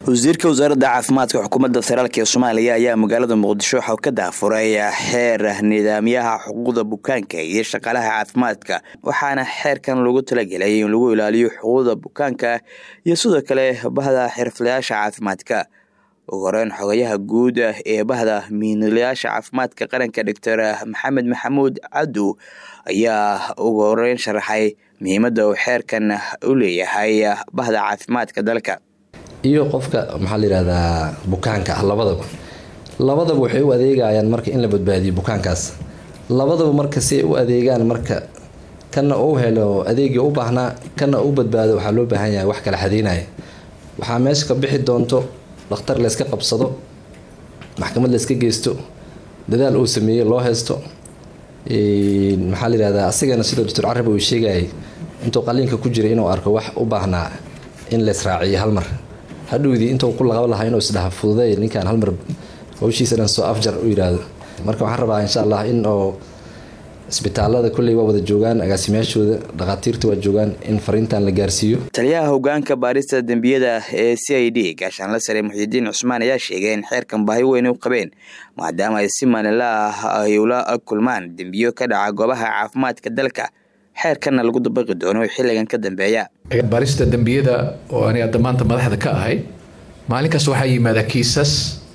wasiirka wasaaradda caafimaadka xukuumadda federaalk ee soomaaliya ayaa magaalada muqdisho waxau ka daafuray xeer nidaamyaha xuquuqda bukaanka iyo shaqaalaha caafimaadka waxaana xeerkan lagu talagelay in lagu ilaaliyo xuquuqda bukaanka iyo sidoo kale bahda xirflayaasha caafimaadka ugu horeyn xogayaha guud ee bahda mihinlayaasha caafimaadka qaranka doctor maxamed maxamuud cadow ayaa ugu horeyn sharaxay muhiimadda uu xeerkan u leeyahay bahda caafimaadka dalka iyo qofka maxaa la yihahdaa bukaanka ah labadaba labadaba waxay u adeegayaan marka in la badbaadiyo bukaankaas labadaba marka si ay u adeegaan marka kana uu helo adeegii u baahnaa kana u badbaado waxaa loo baahan yahay wax kala xadeynaya waxaa meesha ka bixi doonto dhakhtar layska qabsado maxkamad layska geysto dadaal uu sameeyey loo haysto maxaa la yihahdaa asigana sidoo doctor carab uu sheegayay intuu qaliinka ku jiray inuu arko wax u baahnaa in laysraaciyo halmar hadhowdii intuu ku laqaba lahaa inuu isdhaha fududay ninkaan halmar hawshiisa dhan soo afjar u yidhaahdo marka waxaan rabaa insha allah in oo isbitaalada kulley waa wada joogaan agaasimayaashooda dhakhaatiirta waa joogaan in fariintan la gaarsiiyo taliyaha hogaanka baarista dembiyada ee c i d gaashaanla sare muxidiin cusmaan ayaa sheegay in xeerkan baahi weyn u qabeen maadaama ay si maalinla ah ay ula kulmaan dembiyo ka dhaca goobaha caafimaadka dalka xeerkanna lagu dabaqi doono xilligan ka dambeeya baarista dembiyada oo ani hadda maanta madaxda ka ahay maalinkaas waxaa yimaada kiisas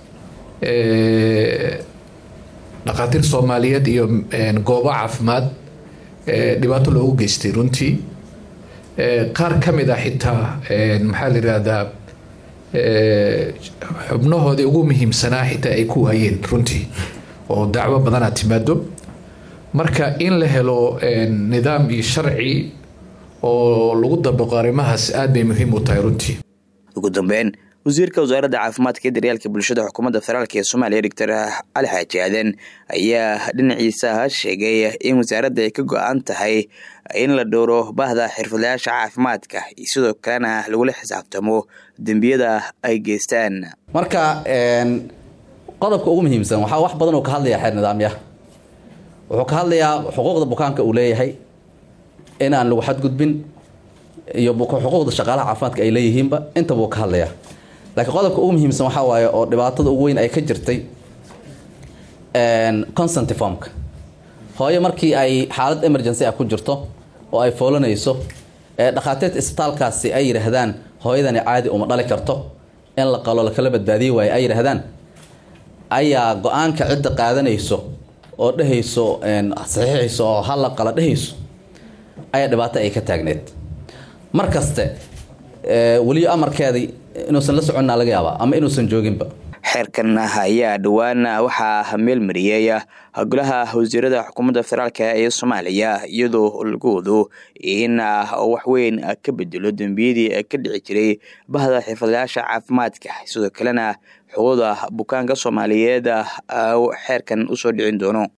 dhakhaatiir soomaaliyeed iyo goobo caafimaad dhibaato loogu geystay runtii qaar ka mid ah xitaa maxaa la yihahdaa xubnahoodii ugu muhiimsanaa xitaa ay ku waayeen runtii oo dacwo badanaa timaado marka in la helo nidaam iyo sharci oo lagu dabaqo arrimahaas aad bay muhiim u tahay runtii ugu dambeyn wasiirka wasaaradda caafimaadka iyo daryeelka bulshada xukuumadda federaalk ee soomaaliya doctor cali xaaji aadan ayaa dhinaciisa sheegay in wasaaradda ay ka go-an tahay in la dhowro bahda xirfadlayaasha caafimaadka iyo sidoo kalena lagula xisaabtamo dembiyada ay geystaan marka qodobka ugu muhiimsan waxaa wax badan oo ka hadlaya xeer nidaamyaha wuxuu ka hadlayaa xuquuqda bukaanka uu leeyahay inaan lagu xadgudbin iyo xuquuqda shaqaalaha caafimaadka ay leeyihiinba intaba uu ka hadlayaa laakiin qodobka ugu muhiimsan waxaa waaye oo dhibaatada ugu weyn ay ka jirtay consenty formka hooyo markii ay xaalad emergency ah ku jirto oo ay foolanayso ee dhakhaatiirta isbitaalkaasi ay yidhaahdaan hooyadani caadi uma dhali karto in la qalo lakala badbaadiyi waayo ay yidhaahdaan ayaa go-aanka cidda qaadanayso oo dhehayso saxiixayso oo halla qala dhehayso ayaa dhibaato ay ka taagneed mar kaste weliyo amarkeedii inuusan la soconnaa laga yaabaa ama inuusan jooginba xeerkan ayaa dhowaan waxaa meel mariyey golaha wasiirada xukuumadda federaalk ee soomaaliya iyadoo lagu wado in waxweyn ka bedelo dembiyadii ka dhici jiray bahda xirfadlayaasha caafimaadka sidoo kalena xuquuqda bukaanka soomaaliyeed xeerkan usoo dhicin doono